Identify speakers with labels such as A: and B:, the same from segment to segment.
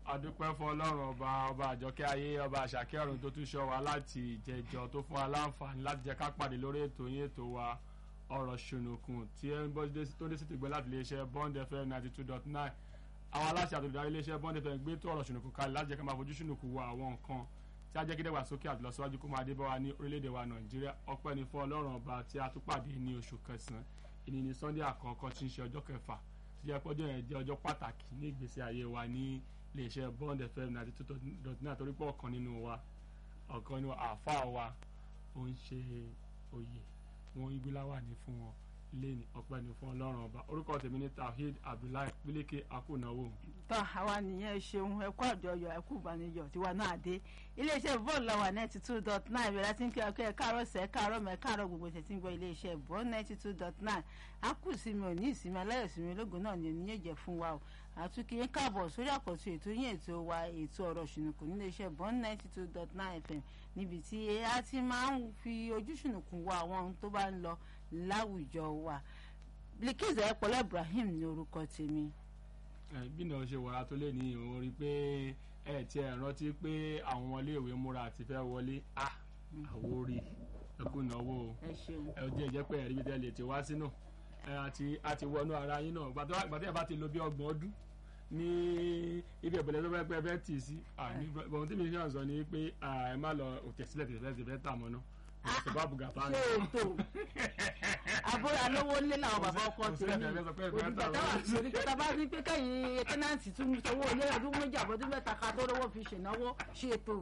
A: adúpẹ́ fún ọlọ́run ọba ọba àjọkẹ́ ayé ọba àṣàkẹ́ ọ̀run tó tún ṣọ́ wa láti ìjẹjọ tó fún wa láǹfààní láti jẹ́ ká pàdé lórí ètò yín ètò wa ọ̀rọ̀ ṣùnùkùn tí ẹ ń bọ́ tó dé sí ti gbé láti iléeṣẹ́ bond fm ninety two dot nine àwọn aláṣẹ àtòlùdarí iléeṣẹ́ bond fm gbé tó ọ̀rọ̀ ṣùnùkùn kalẹ̀ láti jẹ́ ká máa fojú ṣùnùkùn wo àwọn nǹkan tí a jẹ́ kí dẹ́gbà sókè àti lọ́síwájú kó máa dé bá wa ní orílẹ̀-èdè wa nàìjíríà ọpẹ́ ni fún ọlọ́run ọba tí a tún pàdé ní oṣù kẹsàn-án ìní ní sunday àkọ́kọ́ tí ń ṣe ọjọ́ kẹfà tí jẹ́ pọ́jọ́ yẹn jẹ́ ọjọ́ pàtàkì ní ìgbésí ayé wa ní iléeṣẹ́ bond fm ninety two dot nine torí pé ọ̀kan nínú wa ọ̀kan nínú àáfàá wa ó ń ṣe oyè wọn igbóláwà ní fún wọn lẹ́ni ọpẹ́ ni fún ọlọ́run ọba orúkọ tèmi ní tawhid abdullahi bílékè akúnáwó.
B: tán àwa nìyẹn ṣeun ẹkú àjọyọ̀ ẹkú ìbànújẹ́ tiwa náà dé iléeṣẹ́ bọ́ọ̀lù làwà ninety two dot nine bẹ̀rẹ̀ láti ń kí ọkẹ́ káàárọ̀ sẹ́ káàárọ̀ mẹ́ káàárọ̀ gbogbo ṣẹ̀ tí ń gbọ́ iléeṣẹ́ bọ́ọ̀lù ninety two dot nine a kù sí mi ò ní ìsinmi aláyọ̀ sí mi ológun náà ni oníyẹn jẹ́ fún wa o àtúnkì yín káàbọ̀ sórí àkọ́tún ètò yín ètò wa ètò ọ̀rọ̀ ṣùnùkùn nílé iṣẹ́ bọ́ọ̀lù ninety two dot nine fm níbi tí a ti máa ń fi ojú ṣùnùkùn wo àwọn ohun tó bá ń lọ láwùjọ wa Bilkisu Ẹpọlọ Ibrahim ní orúkọ tèmi.
A: bí náà ṣe wàrà tó lè ní ìwọ̀n rí pé ẹ ti ẹ̀ rántí pé àwọn ọmọléèwé múra àti fẹ́ wọlé àwórí ẹkún ìnáwó
B: ẹ ṣeun.
A: ẹ jẹ́ ìjẹ́ pé ẹ̀rí bíi tẹ́lẹ̀ ti wá sínú àti àti wọnú ara yín náà gbàtí ẹ bá ti lo bí ọgbọ̀n ọdún ní ibi ìbẹ̀lẹ̀ tó fẹ́ pẹ́ fẹ́ tì sí bọ̀n tí mi fi hàn sọ ni pé ẹ má lọ òtẹ̀sílẹ̀ tẹ̀sílẹ̀ tẹ̀sílẹ̀ tà mọ́ náà bàbá bùgàtà
B: ṣé ètò àbúrò alówó lé làwọn bàbá ọkọ tèmi òdìgbàtà bá rí pé kẹ́yìn tẹ́nàntì tún sanwó ilé ọdún méjì àbọ̀dún mẹ́ta ká tó lọ́wọ́ fi ṣènáwó ṣe ètò.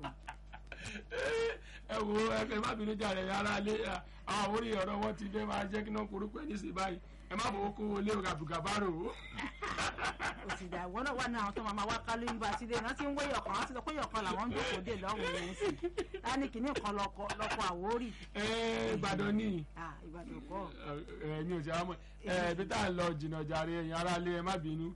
A: ẹ wo ẹ má bínú jàre ara lé àwọn orí ọ̀rọ̀ wọn ti fẹ́ máa jẹ́ kí náà korúkọ ẹni sí báyìí ẹ má fọwọ́ kó wọlé gàbùgàbárò.
B: òsìdá ìwọ náà wà ní àwọn tó máa wá kálú yúbà sílé náà ti ń wé yọkan wọn ti sọ pé yọkan làwọn ń dòkò dé lọ́hùn yẹn sí láni kìíní kan lọkọ àwórì.
A: ẹ Ìbàdàn ní.
B: Ìbàdàn kọ́.
A: ẹ mi ò ti àmọ́ ẹ ibi tá à ń lọ jìnnà jàre ẹ̀yin ará lé ẹ má bínú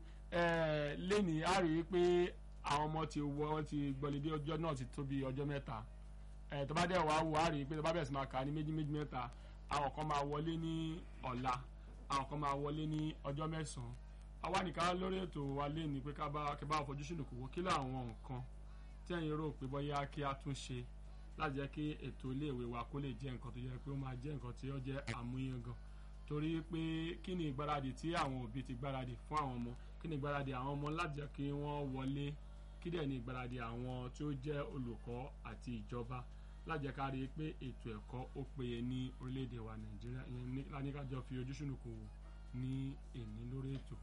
A: ẹ lẹ́nìí á rí i pé àwọn ọmọ ti wọ wọn ti gbọ́lidé ọjọ́ náà ti tó bí ọjọ́ mẹ́ta ẹ tó bá dẹ̀ wá wò á rí i pé tó bá bẹ̀rẹ̀ sí máa kà á ní méjì méjì mẹ́ta àwọn kan máa wọlé ní ọ̀la àwọn kan máa wọlé ní ọjọ́ mẹ́sàn-án àwa nìkan lórí ètò wa lé ní pé ká bá kí bá fojú sínú kò wó kí làwọn nǹkan tí ẹ̀yin rò pé bóyá kí a tún ṣe láti jẹ́ kí ètò iléèwé wa kó lè jẹ́ nǹkan tó yẹ pé ó máa jẹ́ nǹkan tí ó jẹ́ àmúyangàn torí pé kí ni ìgbáradì tí àwọn òbí ti gbáradì fún àwọn ọmọ kí ni ìgbáradì àwọn ọmọ láti jẹ́ kí wọ́n wọlé kí dẹ̀ ni ìgbáradì àwọn tí ó jẹ́ olùkọ́ àti ìjọba láti jẹ́ ká rí i pé ètò ẹ̀kọ́ ó péye ní orílẹ̀-èdè wa nàìjíríà ìyẹn ní láníkájọ fi ojú sùnùkùn wò ní èní lórí ètò.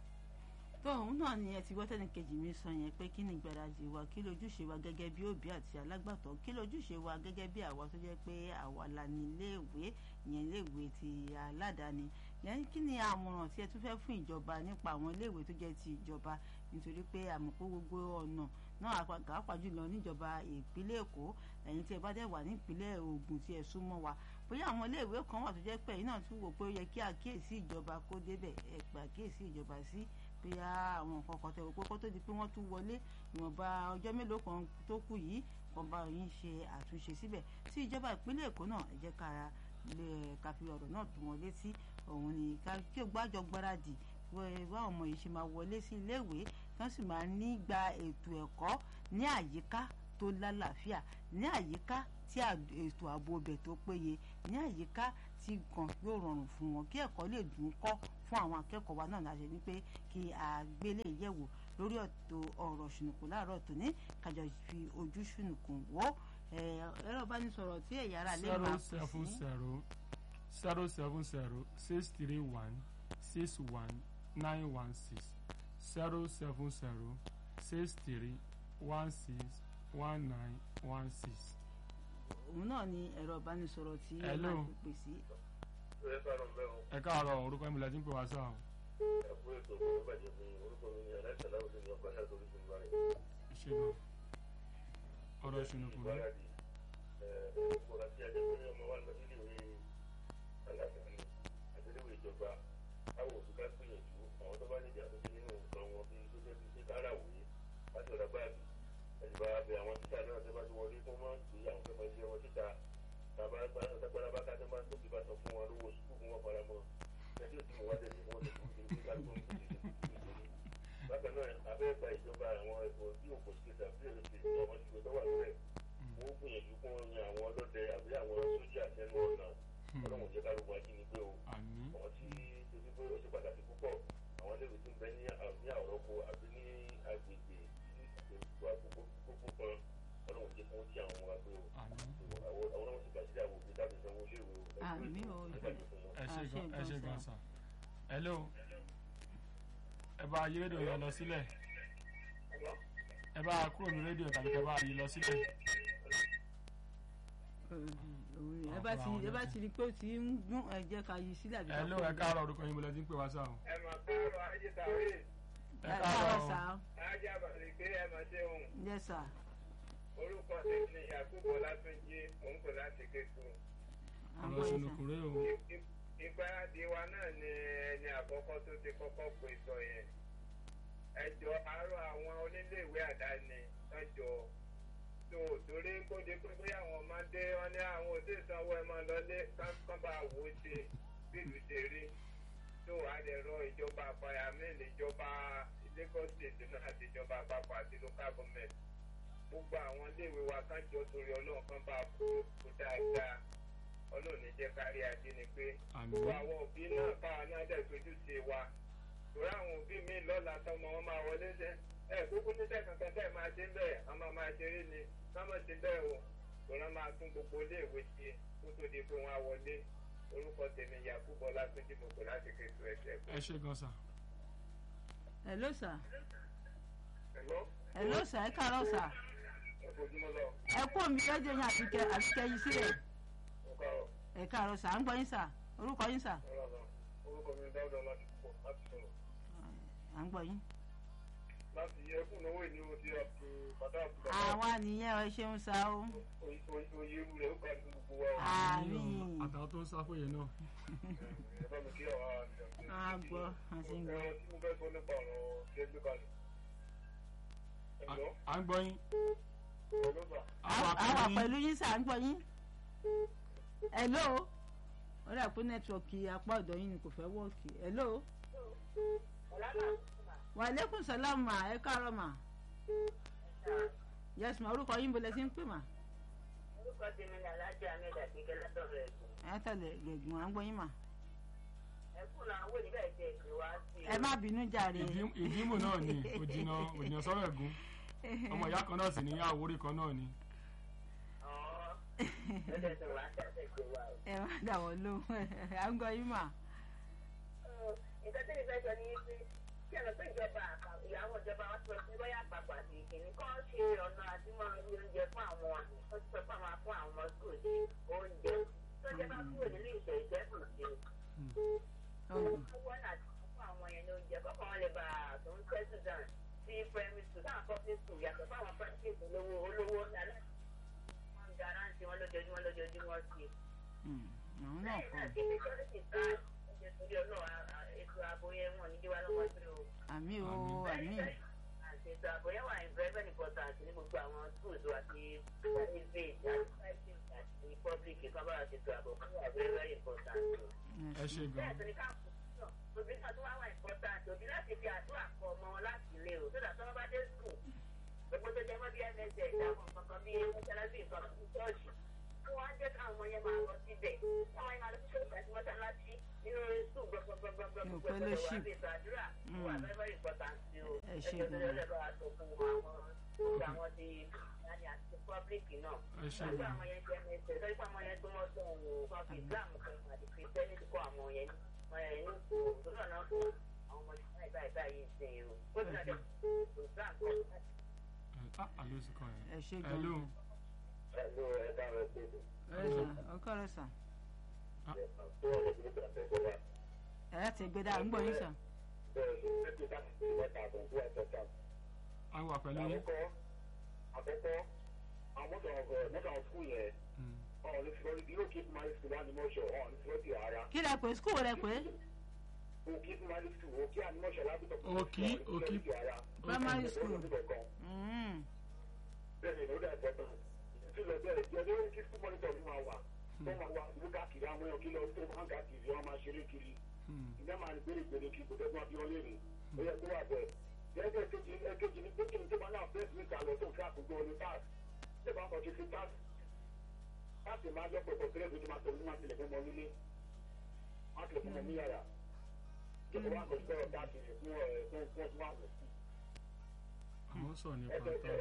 B: tó òun náà ni ẹ ti gbọ́ tẹ́ni kejì mi sọ yẹn pé kí ni ìgbàlejò wa kí lójúṣe wa gẹ́gẹ́ bí òbí àti alágbàtọ́ kí lójúṣe wa gẹ́gẹ́ bí àwa tó jẹ́ pé àwa la ní iléèwé ìyẹn iléèwé ti aládàáni yẹn kí ni àmọ̀ràn tí ẹ tún fẹ́ fún ìjọba nípa àwọn iléèwé tó jẹ́ ti ìjọba nítorí pé àmọ̀pọ̀ gbogbo ọ̀nà náà àpapọ̀ jùlọ níjọba ìpínlẹ̀ èkó ẹ̀yin tí ẹ bá dẹ̀ wà nípínlẹ̀ ògùn tí ẹ súnmọ́ wa bóyá àwọn iléèwé kan wà tó jẹ́ pé ẹ̀yin náà tún wò pé ó yẹ kí àkíyèsí ìjọba kó débẹ̀ ẹ pé àkíyèsí ìjọba sí bóyá àwọn nǹkan kan tẹ̀ wò pé kó tó di pé wọ́n tún wọlé ìwọ̀nba ọjọ́ mélòó kan tó kù yìí kan bá yín ṣe àtúnṣe síbẹ̀ tí ìjọba ìpínlẹ̀ èkó náà ẹ jẹ́ ká lè ká fi ọ̀rọ̀ náà tó wọn létí òun ni ká kí gbájọ gbáradì bá ọmọ yìí ṣe máa wọlé sí iléèwé tí wọ́n sì máa ní gba ètò ẹ̀kọ́ ní àyíká tó lálàáfíà ní àyíká tí ètò ààbò ibẹ̀ tó péye ní àyíká tí nǹkan yóò rọrùn fún wọn kí ẹ̀kọ́ lè dùn kọ́ fún àwọn akẹ́kọ̀ọ́ wa náà láti ní pé kí a gbélé yẹ̀wò lórí ọ̀rọ̀ ṣùnùkùn láàárọ̀ tòní kájọ fi ojú ṣùnùkùn wò ẹ̀rọ ìbánisọ̀rọ̀ tí ẹ̀yà ara lè máa pè sí.
A: zero seven zero six three one six one nine one six zero seven zero six three one six one nine one six.
B: òun náà ni ẹ̀rọ ìbánisọ̀rọ̀ tí ẹ máa pè sí.
A: ẹ káàárọ̀ orúkọ ẹ̀mí lẹ́tí ń pè wá sáà.
C: ẹ kú ètò ìgbà bàjẹ́ mi orúkọ mi ni aláìsàn láwùjọ ní ọkọ̀ ṣáà lórí ìgbà rẹ̀.
A: ṣé lọ ọ̀rọ̀ ìṣúnukùn ní.
C: ọ̀rọ̀ àti àjẹpẹ́ ọmọ wa lọ sílé ìwé aláàfin àtẹlẹwé ìjọba àwọn òṣùká gbìyànjú àwọn tó bá nídìí àtúnṣe nínú nǹkan wọn bí tó jẹ́ bíi ṣé kára wòye láti ọ̀dà báàgì ẹ̀sìn bá bẹ àwọn títà náà tó bá ti wọlé tó máa ń gbé àwọn tó máa ń ṣe wọn síta tàbá tágbára bá ká tó máa ń tóbi bá sọ fún wọn lówó sùkúù fún wọn fara mọ́ ẹjọ́ tí mo wá tẹ̀lé wọn lè fún mi kí kálukú ń kó bákan náà abẹ́ gba ìjọba àwọn ẹ̀kọ́ bí òkò sí tàbí èrò sí ìjọba ọmọ ìṣòro tó wà nílẹ̀ wọ́n gbìyànjú kó yan àwọn ọlọ́dẹ àbí àwọn sójà sẹ́nu ọ̀nà ọlọ́run jẹ́ kálukú ajínigbé o
A: àmì
C: àwọn tí torí pé ó ṣe pàtàkì púpọ̀ àwọn iléèwé tó ń bẹ ní ní àwòrọ́kọ àbí ní agbègbè ètò àgbègbè gbogbo kan ọlọ́run jẹ́ kó ti àwọn ọmọ àgbẹ̀ o
A: àmì
C: àwọn àwọn náà ti bàjẹ́ àwọn òbí láti sanwó iléèwé o
B: Àmì o.
A: ẹ ṣe
B: Ah,
A: gan
B: ṣe
A: ẹ ṣe
B: gan
A: gan
B: sir.
A: sà hello ẹ bá yí rédíò yẹn lọ sílẹ̀ ẹ bá kúrò ní rédíò tàbí kẹ bá yí lọ sílẹ̀
B: òun ẹ bá ti ẹ bá ti rí i pé ó ti ń gún ẹ jẹ́ ká yí sílẹ̀ àbí ká
A: hello
B: kúrò
A: ẹ káàárọ̀ orúkọ yín mo lẹ ti ń pè wá sá o
D: ẹ mà káàárọ̀ ajé tàwé
A: ẹ
B: ẹ káàárọ̀
A: káàárọ̀
B: sá
A: o
D: ajá balẹ̀ pé ẹ mà ṣe òun
B: yes sir
D: orúkọ tèmi ni yakubu ọlátúnjí mò ń pè láti kéku
B: à ń
A: ọ̀rọ̀
B: gbọ́ yín
A: sunukun
B: sà
A: rẹ o
D: ìgbáradì wa náà ni ẹni àkọ́kọ́ tó ti kọ́kọ́ pè sọ yẹn ẹjọ́ àárọ̀ àwọn oníléèwé àdáni lọ́jọ́ tó torí kó di pé bóyá àwọn máa dé wọn ní àwọn òsì ìsanwó ẹ máa lọlé kán bá wò ó ṣe bílù ṣe rí tó àdẹ̀rọ ìjọba àpàyàmílì ìjọba Lagos state náà àti ìjọba àpapọ̀ àti local government gbogbo àwọn iléèwé wa kan jọ torí ọlọ́run kan bá kó kó dáadáa ọlọ́run ní jẹ́ kárí ajínigbé
A: àmì
D: gbogbo àwọn òbí náà káwa náà dẹ̀ tójú ṣe wa torí àwọn òbí mi lọ́la tọmọ wọn máa wọlé ṣe ẹ kúkú níṣẹ́ kankan tẹ́ ẹ máa ṣe bẹ́ẹ̀ wọn máa máa ṣeré ni wọn máa ṣe bẹ́ẹ̀ o torí wọn máa tún gbogbo iléèwé ṣe kó tó di pé wọn á wọlé orúkọ tèmi yakubu ọlátúnjì mọ̀kò láti kéṣù ẹ̀ṣẹ̀
A: ẹ ṣe gan sà
B: hello sir
D: ẹ̀lọ́
B: hello sir ẹ káàárọ̀ sà
D: ẹ fojúmọ́ lọ
B: ẹ kú omi rédíò yín àbíkẹ́ àbíkẹ́ yí sílẹ̀
D: ẹ káàárọ̀
B: ẹ káàárọ̀ sà à ń gbọ́ yín sà orúkọ yín sà
D: ọlọ́run orúkọ mi dáúdọ̀ láti pọ̀ láti sọ̀rọ̀
B: à ń gbọ́ yín.
D: láti yẹ kún owó ìlú ti àti bàtà àbúrò
B: àwa nìyẹn ẹ ṣeun sá o
D: oyè ewu rẹ̀ ó kà ní gbogbo wa o
B: àmín
A: àtàwọn tó ń sá fòye náà
D: ẹ bá mi kí àwọn àti àti
B: a gbọ́ àti ń gbọ́.
D: ẹran tí mo fẹ́ sọ nípa ọ̀rọ̀ tí ẹ gbé kalẹ̀. ẹ̀lọ́
A: à ń gbọ́ yín
D: ọlọ́gbà
A: àwọn
B: àwa
A: àpẹẹrẹ
B: pẹ̀lú yín sà ń gbọ́ yín. hello ó dà pé nẹ́tíwọ̀kì apá ọ̀dọ̀ yín ni kò fẹ́ wọ́ọ̀kì hello. wàlẹ́kùn sálàmù mà ẹ káàárọ̀ mà. yes ma orúkọ yín bolẹ̀ sí ń pè mà.
E: orúkọ tèmi ni alájà ahmed àgbékẹ́ látọ̀rọ̀ ẹ̀kún
B: ẹ tẹ̀lé gẹ̀gùn à ń gbọ́ yín mà.
E: ẹ̀kún náà wò níbẹ̀ jẹ́ ìpè wá sí
B: ẹ má bínú jàre.
A: Ìdí- ìdímù náà ni òjìnà òjìnà sọ̀rọ̀ ẹ̀gún ọmọ ìyá kan náà sì ní àwórí kan náà ni
E: ọ̀ọ́ lọ́dẹ̀ tó wá sẹ́sẹ̀ ìpè wá o.
B: ẹ má dà wọ́n lóhùn à ń gbọ́ yín mà.
E: nǹkan tí mi fẹ́ sọ ni pé kí ẹ̀rọ pé ìjọba àpapọ̀ ìyàwó ìjọba wọn ti sọ pé bóyá àpapọ̀ àti ìkíní kan ṣe ọ̀nà àti máa rí oúnjẹ fún àwọn àmì wọ́n ti sọ pé àwọn fún àwọn ọmọ skul ní oúnjẹ tó jẹ́ bá kúrò nílé ìṣẹ̀ ìjẹ́kùn sí
B: ọ̀hún.
E: wọ́n náà ti fún àwọn yẹn ní oúnjẹ kọ́kọ́ wọn lè bá tó ń tẹ́ sudan sí primary school táwọn public school yàtọ̀ fáwọn private school olówó olówó lálẹ́ wọn ń garanti wọn lójoojúmọ́ lójoojúmọ́ sí i.
B: Mm, àwọn náà
E: lẹ́yìn
B: kọ́
E: náà kí security ká oúnjẹ torí ọlọ́run ètò ààbò yẹn wọn ní jíwá lọ́wọ́ sí o.
B: àmì o àmì.
E: àti ètò ààbò yẹn wà ní very very important ní gbogbo àwọn schools wa àti private àti private àti public ìkọ́bá àti ètò ààbò kan wà very very important
A: ẹ ṣe gan
E: bẹ́ẹ̀ tó ní ká kù náà òbí náà tó wá wà important òbí láti fi àdúrà kọ ọmọ wọn láti ilé o tó dà tó wọn bá dé skul gbogbo tó jẹ mọ́ bí mss àwọn kankan bí mọ́ṣáláṣí nǹkan bí ṣọ́ọ̀ṣì kí wọ́n á jẹ́ káwọn ọmọ yẹn máa lọ síbẹ̀ káwọn yẹn máa lọ sí ṣọ́ọ̀ṣì àti mọ́ṣáláṣí nínú skul gbọgbọgbọgbọgbọ
B: Mo
E: gbogbo
B: fẹ́ ló
E: ẹgbẹ́ wa
B: ṣì.
E: fi ètò àdúrà ó wà very very important sí o
B: Ẹ ṣé
E: ẹgbẹ́ tó
B: gan-an.
E: lọ́lẹ̀ bá wa sọ fún àwọn gbogbo àwọn ti yanni àti public náà
A: ẹ ṣe
E: pẹ̀lú
A: gan
E: àwọn yẹn jẹ́ mẹ́sẹ̀ lórí pé àwọn yẹn tó mọ́ sọ òun kan fi islam kan àti kìrìsìtẹ́nì kọ́ àwọn yẹn ní inú kò tó náà fún àwọn ọmọ ìṣúná ìbá ìbá yìí ṣe o kó tó náà dé kò islam kọ́ láti
A: ẹ á àlọ́ sí kan
B: ẹ ṣe
A: yẹn
B: gan.
A: hello
C: ẹ̀lú ẹ̀dá rẹ̀ pé
B: ẹ sà ọkọ rẹ sà
C: tó ọ̀rọ̀ tó gbà tẹ̀síwá
B: ẹ láti gbé dáa ń gbọ́ yín sà.
C: bẹ́ẹ̀ ni ẹ̀kú ká ìwọ́ta àtọ̀tù àtọ̀tà.
A: a wà pẹ̀lú yín
C: àkọ́kọ́ àkọ́kọ́ àwọn mọ́tò ọ̀gọ̀ mọ́tò àwọn skul yẹn
A: Mm.
C: ọ̀hún ní sọ́ọ́ yóò kí mari skul wá ní mọ́ṣọ̀ ọ̀hún ní sọ́ọ́ ti ara
B: kí lẹ pé skul rẹ pé
C: òkí mari skul òkí ànímọ̀ṣọ̀ lábùtọ̀
A: Òkí, Òkí.
B: primary school.
C: school.
B: Mm,
C: bẹ́ẹ̀ ni ó dà ẹ̀fọ́ tán tí lọ bẹ́ẹ̀ jẹ́ ní kí skul mọ́nítọ̀ ní máa wà tó máa wà ìlú káàkiri àwọn èèyàn kí lọ tó máa ń káàkiri wọn máa ṣeré kiri
A: Mm.
C: ìgbà máa ní gbèrè gbèrè kí kò tẹ́gbọ́n bí wọ́n lè rìn ó yẹ kó wà bẹ́ẹ̀ gẹ́gẹ́ kejì ẹ̀kejì ní pé kí n tó máa náà fẹ́ẹ́ sì máa jọ pẹ̀pẹ̀ kílẹ̀ tó máa tẹ̀lé máa tilẹ̀ fún ọmọ nílé máa tilẹ̀ fún ọmọ ní yàrá kí ló wà kó sọ̀rọ̀ dáàbì fún ẹ̀ fún fún fún àwọn
A: àwọn sọ nípa tax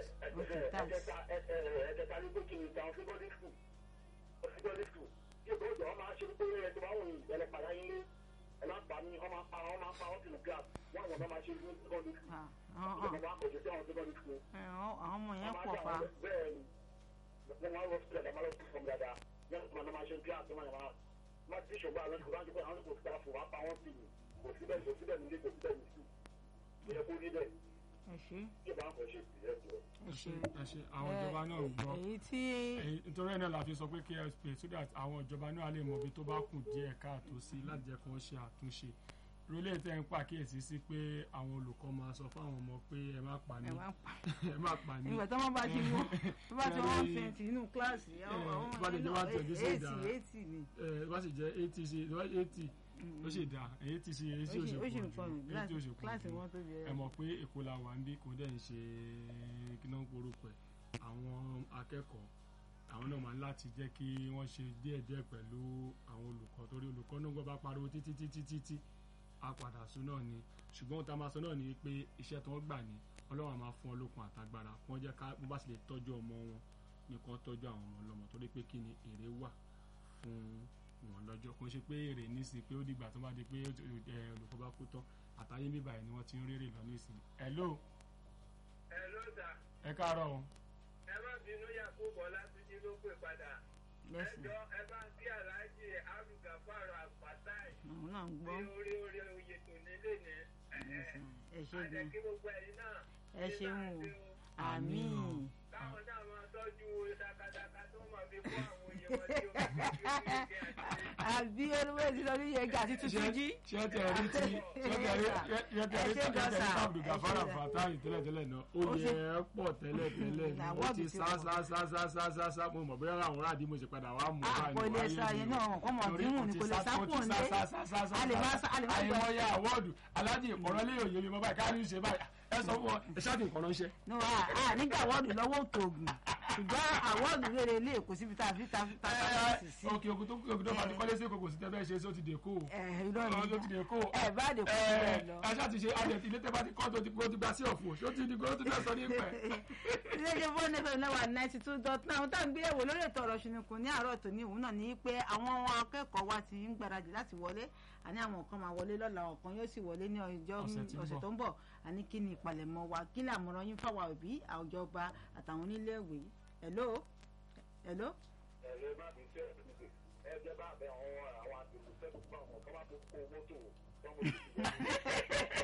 C: ẹ̀ẹ́dẹ̀ta ní gbókè ní ìtàn secondary school secondary school tí èkó ìjọ máa ṣe wípé ẹ̀ tó bá wọ̀ yìí ẹ̀lẹ́ padà yín lé ẹ̀ máa pa mí ọ̀ máa pa ọ̀ máa pa ọ̀ sínú glass wọ́n àwọn ọ̀dọ́ máa ṣe ní secondary school
B: Ah, àwọn-
C: ìjọba máa kọ̀ọ̀ṣẹ̀ sí àwọn secondary school
B: àwọn àwọn ọmọ yẹn
C: wọ́n
B: pọ̀
C: máa
B: fa
C: ṣe àwọn bẹ́ẹ̀ ni wọ́n máa lọ sílẹ̀ dáná lọ sí fún mi dáadáa yẹn tó máa máa ṣe glass wọ́n máa máa tí ìṣòwò àwọn ìṣòwò láti pé àwọn kò sí àfò wá pa wọ́n sí ni kò síbẹ̀ kò síbẹ̀ nílé kò síbẹ̀ ní school ìyẹn kó rí bẹ́ẹ̀
B: ẹ ṣe
C: tí ìbá ń kọ̀ ṣe ìpìlẹ̀ jọ.
B: ẹ ṣe
A: ẹ ṣe àwọn ìjọba náà ń gbọ́
B: èyí tí
A: Èyí- nítorí ẹ̀ náà la fi sọ pé ksp so that àwọn ìjọba náà lè mọ ibi tó bá kù díẹ̀ káàtó sí láti jẹ́ kí wọ́n ṣe àtúnṣe ìrọ̀lẹ́ tẹ́ ń pàkíyèsí sí pé àwọn olùkọ́ máa sọ fáwọn ọmọ pé ẹ má pa mí
B: ẹ wá pa
A: ẹ má pa mí
B: ìgbà tí wọ́n bá ti wọ́n tó bá ti wọ́n
A: Ṣé rí-
B: fẹ̀yìntì nínú kíláàsì àwọn
A: Eh,
B: ọmọ
A: bá lè
B: yẹn
A: jẹ́
B: náà
A: wá tẹ̀jú sí ìdá.
B: eighty eighty ni
A: ẹ bá sì jẹ́ eighty ṣe eighty ó sì dá eighty ṣe
B: ó
A: eighty ó
B: sì
A: sì
B: ó sì ń
A: pọ̀
B: pọ̀
A: jù eighty ó sì pọ̀
B: kíláàsì
A: jù
B: wọn tó jẹ
A: ẹ mọ̀ pé èkó la wà ń bí kò dẹ̀ ń ṣe kí náà ń porúkọ ẹ̀ àwọn akẹ́kọ̀ọ́ àwọn náà máa ń láti jẹ́ kí wọ́n ṣe díẹ̀díẹ̀ pẹ̀lú àwọn olùkọ́ torí olùkọ́ náà gbọ́ bá pariwo títí títí títí á padà sùn náà ni ṣùgbọ́n ohun tá a máa sọ náà ni pé iṣẹ́ tó ń gbà ní ọlọ́run á máa fún ọ lókun àtagbára kí wọ́n jẹ́ ká bó bá sì lè tọ́jú ọmọ wọn nìkan tọ́jú àwọn ọmọ ọlọ́mọ torí pé kí ni èrè wà fún wọn lọ́jọ́ kò ń ṣe pé èrè nísìnyí pé ó dìgbà tó bá di pé ẹ, olùkọ́ bá kú tán àtàyé bíbà ẹ̀ ni wọ́n ti ń rérè lọ nísìnyí. hello
D: ẹ ló dà
A: ẹ káàárọ̀ o.
D: ẹ má bínú yakubu ọlátúnjí ló pè padà ẹ
B: lẹ́sìn
D: jọ ẹ bá ń kí aláàjì alùgàfàrọ àpátáì
B: àwọn náà ń
D: ní
B: gbọ́
D: orí orí oyè tó nílé ní
B: lẹ́sìn ẹ ṣe
D: àjẹ
B: gan
D: kí gbogbo ẹ̀yin náà
B: ẹ ṣeun o àmín
D: káwọn náà máa tọ́jú dákadáka tó máa fi kó àwọn oyè wọn tí ó fi fi fi fi àti
B: àbí olówó èsì lọ ní yẹgà àti tuntun jí
A: ṣé tẹ rí ti ṣé tẹ rí ṣé tẹ rí
B: Ẹ ṣé
A: ṣé tẹ rí
B: gan-an,
A: káàbù gàfárà
B: ẹ ṣé gan-an.
A: fàtáyì tẹ́lẹ̀tẹ́lẹ̀ náà ó
B: Ó
A: yẹ
B: ti-
A: ẹ pọ̀ tẹ́lẹ̀tẹ́lẹ̀ ni ó
B: Àwọ̀dù
A: ti
B: ti
A: sá
B: pọ̀.
A: sá sá sá sá sá sá mo mọ̀ bóyá àwọn ará àdìmọ̀ ṣe padà wá mú
B: àpò ilé ẹsẹ ayé náà wọn kọ́ mọ̀
A: Torí
B: dínwó
A: ó
B: ni
A: ti
B: kò lè
A: sá-
B: sá
A: ó ti
B: kúrò
A: sá-
B: nílé
A: sá- sá- sá- sá-
B: a lè má sá a lè má gbọ́
A: àìmọye àwọ́ọ̀dù aláàjì ìkọ̀rọ̀ lé òye mi mọ́ báyìí káàní ṣe báyìí ẹ sọ fún ọ ẹ ṣáàtì ìkọ̀rọ̀ ń ṣe.
B: no a a nígbà àwọ́ọ̀dù lọ́wọ́ òkè ògùn ṣùgbọ́n àwọ́ọ̀dù rere ilé èkó síbi tá a fi ta ta ta sí sí
A: òkè òkè tó òkè tó máa ti kọ́lé sí èkó kò sí tẹ́ bẹ́ẹ̀ ṣe sí ó ti dè kó
B: ẹ irọ́
A: ó
B: ni
A: ti dè kó
B: ẹ bá dé kó bẹ́ẹ̀ lọ.
A: aṣá ti ṣe adẹ̀ ilé tẹ́ bá ti kọ́ tó ti kó ti gba sí ọ̀fọ̀ ṣó ti di kó tó tẹ́ sọ ní pẹ̀.
B: iléeṣẹ́ fún ẹnẹ́fẹ̀ náà wà ninety two dot nine àwọn tá à ń gbéyàwó lórí ètò ọ̀rọ̀ ṣùnìkùn ní àárọ̀ tòní òun náà ní pé àwọn akẹ́kọ̀ọ́ wa ti ń gbáradì láti wọlé àní àwọn kan máa wọlé lọ́la ọ̀kan yóò sì wọlé ní ọjọ́
A: Ọ̀sẹ̀ tí ń
B: ọ̀sẹ̀
A: bọ̀.
B: tó ń bọ̀ àní kí ni ìpalẹ̀mọ́ wa kí ni àmọ̀ràn yín fáwọn òbí àwùjọba àtàwọn oníléèwé hello hello
C: ẹ̀rọ má bí fẹ́ ẹ jẹ́ bá bẹ àwọn àwọn àgbègbè fẹ́ tó pa àwọn kan má tó kó owó tó tọ́mọ tó ti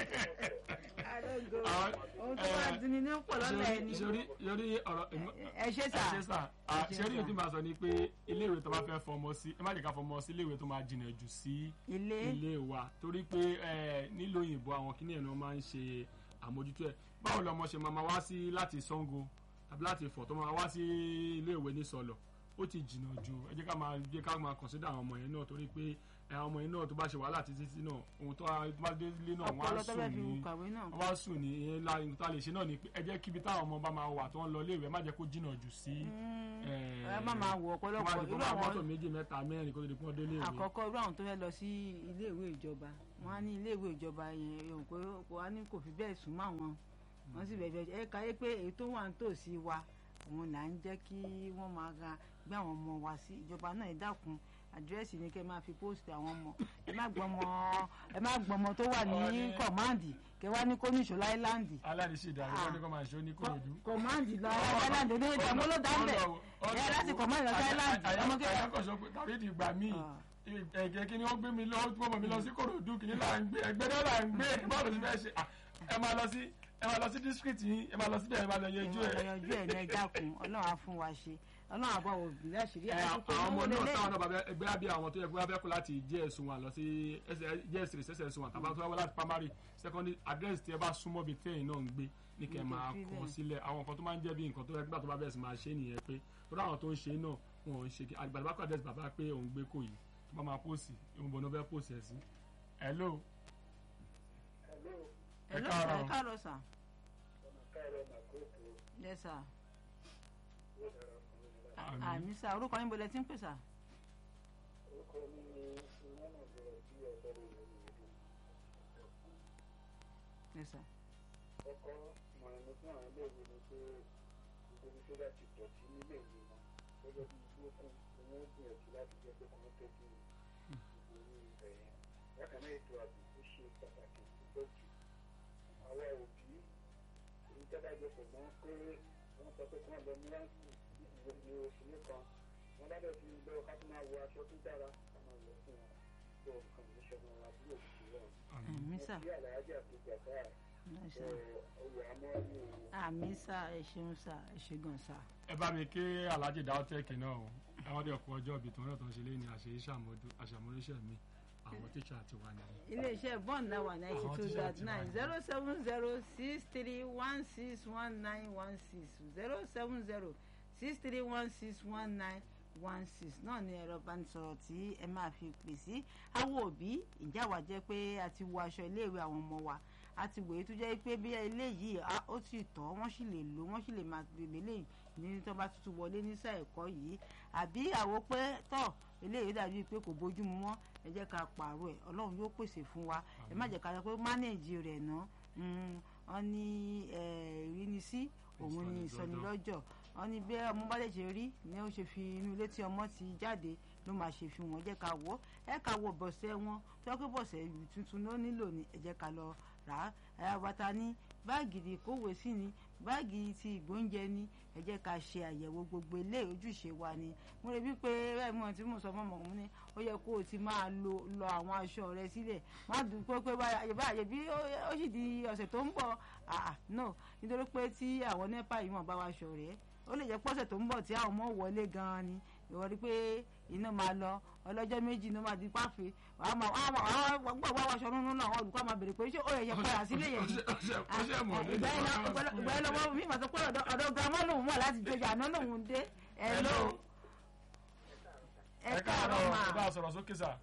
B: arógo
A: Àwọn-
B: ohun tó máa dunni ní pọ̀ lọ́la ẹni
A: sori sori ọ̀rọ̀
B: ẹ ṣe
A: ẹ
B: sà
A: ṣe sà
B: Ẹ ṣé
A: sori
B: sà.
A: ètò ìmọ̀ sọ ni pé iléèwé tó bá fẹ́ fọmọ sí ẹ má jẹ́ ká fọmọ sí iléèwé tó máa jìnà jù sí
B: ilé
A: ilé wa torí pé ẹ nílò òyìnbó àwọn kíní ẹ̀ náà máa ń ṣe àmójútó ẹ̀ báwo lọmọ ṣe máa máa wá sí láti Ṣàngó tàbí láti Ifọ̀ tó máa wá sí iléèwé ní Sọlọ̀ ó ti jìnà jù ẹ jẹ́ ká máa jẹ́ ká máa consider àwọn ọmọ yẹn náà torí pé ẹ, àwọn ọmọ yẹn náà tó bá ṣe wàhálà títí tí náà ohun tó bá dé ilé náà wọ́n á
B: ọpọlọ tó fẹ́
A: sùn
B: fi
A: ní
B: kàwé náà
A: wọ́n bá sùn ní ìyẹn la ìta lè ṣe náà ni pé ẹ jẹ́ kíbi táwọn ọmọ bá máa wà tó ń lọ iléèwé má jẹ́ kó jìnà jù sí.
B: ẹ má máa wọ ọ̀pọ̀lọpọ̀
A: irú
B: irú
A: àwọn mọ́tò
B: àwọn
A: méjì mẹ́ta mẹ́rin kó tó di pọ́n délé ìwé.
B: àkọ́kọ́ irú àwọn tó fẹ́ lọ sí iléèwé ìjọba wọ́n á ní iléèwé ìjọba yẹn yòó pé kò á ní kò fi bẹ́ẹ̀ sùn mọ́ àwọn wọ́n sì bẹ̀rẹ̀ ẹ káyé pé èyí tó wà nítòsí wa òun là ń jẹ́ kí wọ́n máa ra gbé àwọn ọmọ wa sí ìjọba náà ẹ dákun àdírẹ́sì ni kẹ́ máa fi póòsì àwọn ọmọ ẹ má gbọ́mọ ẹ má gbọ́mọ tó wà ní
A: Ọ̀ní-
B: kọ̀máǹdì kẹ́ wá ní kóníṣó láíláǹdì
A: aláàdísí ìdarí
B: Ah.
A: wọn ní kó máa ṣe ó ní kòròdú.
B: kọ̀máǹdì lọ láíláǹdì ní ìdààmú ló dá ń bẹ̀ ẹ láti kọ̀máǹdì lọ láíláǹdì ọmọ kékeré
A: àyàkọ̀ṣọ́ pé tàbí ti gbà mí
B: Ah.
A: ẹ̀gẹ́ kí ni wọ́n gbé mi lọ wọ́n mọ̀ mi lọ sí kòròdú kì í là ń gbé ẹgbẹ́ náà là ń gbé báwo ló ti fẹ́ ṣe Ah, ẹ máa lọ sí ẹ máa lọ sí district yín ẹ máa lọ síbẹ̀ ẹ máa lọ yanjú ẹ.
B: yanjú ẹ̀ ní ẹja kun ọlọ́run á fún wa ṣe ọlọ́run àbọ̀ wò bí láṣìírí
A: ẹ
B: àsìkò
A: àwọn ọmọ
B: ìnáwó
A: náà
B: lélẹ̀.
A: táwọn náà bá bẹ ẹgbẹ́ àbí àwọn tó yẹ kó wá fẹ́ kó láti js one lọ sí js three ss one tàbí tó wá láti primary secondary address tí ẹ bá súnmọ́ bíi tẹ́yìn náà ń gbé ní kẹ́ ẹ
B: Ní
A: máa
B: kẹ́
A: kọ
B: sílẹ̀.
A: sílẹ̀ àwọn nǹkan tó máa ń jẹ́ bí nǹkan tó yẹ nígbà tó bá bẹ̀rẹ̀ sí máa ṣe nìyẹn pé tó dáwọn tó ń ṣe náà wọn ò ń ṣe kí àgbàdo bá kọ́ address bàbá pé òun gbé kò yìí tó bá máa pòsì ìwọ̀n bọ̀ ní ó fẹ́ pòsì ẹ̀ sí. hello
B: ẹ
A: ẹ
B: ló
A: káàárọ̀.
B: ẹ káàárọ̀ sà
C: ọ̀nà káàrọ̀ nà kóòtù
B: yes sà
A: àmín.
B: àmì sá orúkọ yín bolẹ̀ tí ń pè sá.
C: orúkọ mi ni ìyáná bẹ̀rẹ̀ sí ọ̀dọ́ rẹ̀ lórí ìlú.
B: Yes, sir.
C: ọkọ mọ̀ràn mi fún àwọn iléèwé ni pé nítorí tó bá ti dọ̀tí níléèwé wọn gẹ́gẹ́ bí igbó kún ni wọ́n gbìyànjú láti jẹ́ pé kí wọ́n tọ́jú ìgboro ibẹ̀ yẹn. bákan náà ètò ààbò ó ṣe pàtàkì púpọ̀ jù. àwa òbí èyí tẹ́lá jẹ pọ̀ mọ́ pé wọ́n sọ pé kí wọ́n lọ ní láǹkì ìwé ní oṣù nìkan wọ́n bá bẹ̀ fi lọ ká tó máa wọ aṣọ tó dára ká máa wọ fún wọn tó nǹkan ìṣẹ́gun wa bí òṣìṣẹ́ wọn.
A: àmín.
B: àmì sá
C: bí àlàájá àti gbàgbà
B: Yes, sir.
C: oyè amọ́ọ́lù
B: àmì sá ẹ ṣeun sá ẹ ṣe gan sá.
A: ẹ bá mi ké alhaji daotech náà o àwọn ọdẹ ọkọ ọjọ́ ìbí tó ń rẹ̀ tó ń ṣe lé ní àṣeyí àṣàmúríṣẹ́ mi àwọn tíṣà ti wà nìyí.
B: iléeṣẹ́ bond náà wà ninety
A: Àwọn
B: two
A: tíṣà
B: dot
A: ti wà
B: nine
A: ní.
B: zero seven zero six three one six one nine one six zero seven zero six three one six one nine one six náà ni ẹ̀rọ ìbánisọ̀rọ̀ tí ẹ máa fi pè sí àwọn òbí ìjà wà jẹ́ pé a ti wọ aṣọ iléèwé àwọn ọmọ wa a ti wòye tó jẹ́ pé bí eléyìí á- ó ti tọ́ wọ́n sì lè lò wọ́n sì lè máa lè lè ní tó bá tuntun wọlé ní sáà ẹ̀kọ́ yìí àbí àwo pé tọ́ eléyìí dàbí pé kò bójúmu mọ́ ẹ jẹ́ ká pààrọ̀ ẹ̀ ọlọ́run yóò pèsè fún wa ẹ má jẹ́ ká sọ pé mánéèjì rẹ̀ ná wọ́n ní eh, ìrínisí òun ní ìsọnilọ́jọ̀ wọ́n ní bí ọmọ bá lè ṣe rí ni ó ṣe fi inú ilé tí ọmọ ti jáde ló máa ṣe fi wọ́n jẹ́ ká wò ó ẹ ká wo bọ̀sẹ̀ wọn tó yẹ pé bọ̀sẹ̀ ìlú tuntun ló nílò ni ẹ jẹ́ ká lọ rà á ẹ bàtà ní báàgì ìkówèé sí ni báàgì ti ìgbóúnjẹ ni ẹ jẹ́ ká ṣe àyẹ̀wò gbogbo ilé ojúṣe wa ni mo rẹ̀ bí pé bẹ́ẹ̀ mọ̀ tí mo sọ fún ọmọ mi ni ó yẹ kó o ti máa lo lọ àwọn aṣọ rẹ sílẹ̀ má dùn pé pé báyà báyà bí ó ó sì di ọ̀sẹ̀ tó ń bọ̀ ah ah, no nítorí pé tí àwọn nepa yìí wọ́n bá wa ṣọ rẹ̀ ó lè jẹ́ pọ́sẹ̀ tó ń bọ̀ tí àwọn ọmọ wọlé gan-an ni ìwọ rí pé iná máa lọ ọlọ́jọ́ méjì ló máa di páfe wàá máa wàá máa wàá gbọ́ wá wàṣọ nínú náà àwọn olùkọ́ máa bèrè pé ṣé ó yẹ kẹ́ padà sílé yẹn ni
A: ó ṣe mọ̀ ní
B: ìgbà yẹn lọ́wọ́ mi màá sọ pé ọ̀dọ̀ ọ̀dọ̀ girama lòun wà láti jọjà àná lòun dé ẹ ló ẹ káàárọ̀
A: ẹ bá
B: mà
A: a sọ̀rọ̀ sókè sà.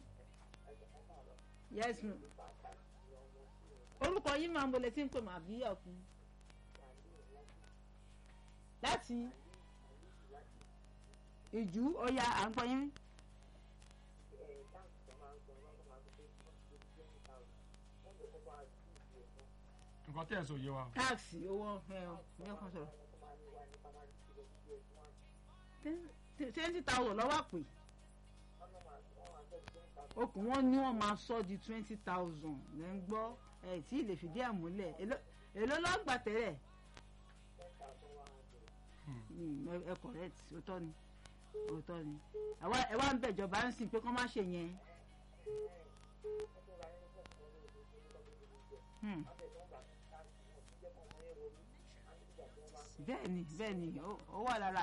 B: yes ma orúkọ yín máa ń bolẹ̀ tí ń pè mà bí ọ̀kun láti ìjú ọya à ń gbọ́ yín
A: nǹkan tẹ̀ ẹ̀ sọ yé wa.
B: táàsì owó ẹ ẹ ẹ kan sọ̀rọ̀ twenty thousand lọ́wọ́ pè okùn wọn ní wọn máa sọ di twenty thousand lẹ́ ń gbọ́ ẹ tí ì lè fìdí ẹ̀ múlẹ̀ èló- èló ló ń gbà tẹ́lẹ̀ Mm, ẹ- ẹ correct òótọ́ ni òótọ́ ni àwa ẹ wá ń bẹ̀jọba ń sìn pé kọ́ má ṣe yẹn. Hmm. bẹ́ẹ̀ni bẹ́ẹ̀ni ó- ó wà lára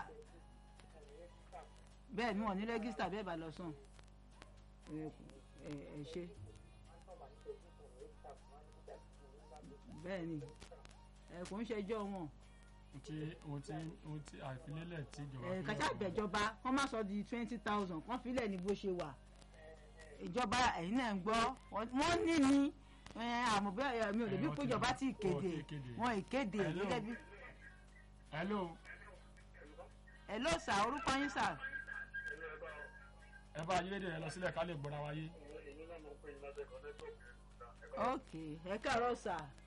B: bẹ́ẹ̀ni wọn ní rẹ́gísítà bẹ́ẹ̀ bá lọ sàn ẹ ẹ ẹ ṣe bẹ́ẹ̀ni ẹ kò ń ṣẹjọ́ wọn
A: ohun tí ohun tí ohun tí àìfilélẹ̀ tí ìjọba
B: ẹ
A: fi
B: kàtà
A: lẹ̀
B: bẹ̀jọba kọ́ má sọ di twenty thousand kọ́ filẹ̀ ní bó ṣe wà ìjọba ẹ̀yin náà ń gbọ́ wọ́n ní ní ẹ, àmọ́ bẹ́ẹ̀ mi ò lè
A: Ẹ,
B: bí
A: wọ́n
B: pé
A: ti-
B: ìjọba ti
A: wọ́n
B: kéde
A: ti kéde.
B: wọn ìkéde
A: Hello.
B: gẹ́gẹ́ bí
A: hello
B: ẹ ló sà orúkọ yín sà
A: ẹ bá ayédè yẹn lọ sílẹ̀ ká lè gbọ́ra wáyé.
C: èmi náà mo pè ní lábẹ́ kan lẹ́tọ̀ọ̀kì
B: ok ẹ káàárọ̀ sà